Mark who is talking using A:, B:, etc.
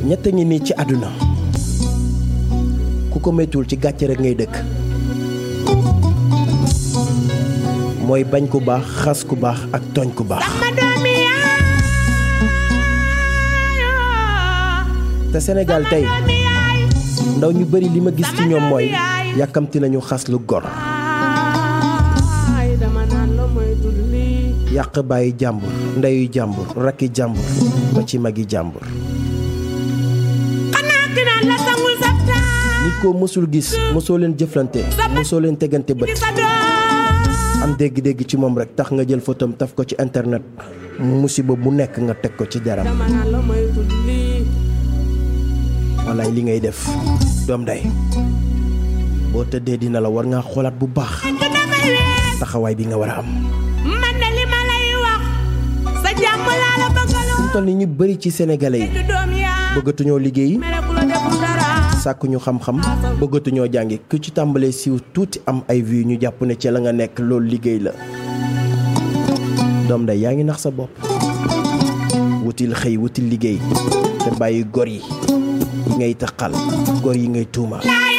A: ñett ngi nii ci àdduna ku ko méttuwul ci gàcce rek ngay dëkk mooy bañ ku baax xas ku baax ak tooñ ku baax te Sénégal tey ndaw ñu bari li ma gis ci ñoom mooy yàkkamti nañu xas lu gor yàq bàyyi jàmbur ndeyu jàmbur rakki jàmbur ba ci magi jàmbur nit koo mësul gis mësoo leen jëflante mësoo leen tegante bët am dégg-dégg ci moom rek tax nga jël photom taf ko ci internet musiba bu nekk nga teg ko ci deram wallaay li ngay def doom day boo tëddee dina la war ngaa xoolaat bu baax taxawaay bi nga war a am mu toll ni ñu bari ci sénégalais yi bëggatuñoo liggéey sàkkuñu xam-xam bëggatuñoo jàngi ku ci tàmbalee siiw tuuti am ay vues ñu jàpp ne ci la nga nekk loolu liggéey la doom day yaa ngi nax sa bopp wutil xëy wutil liggéey te bàyyi gor yi yi ngay taxal gor yi ngay tuuma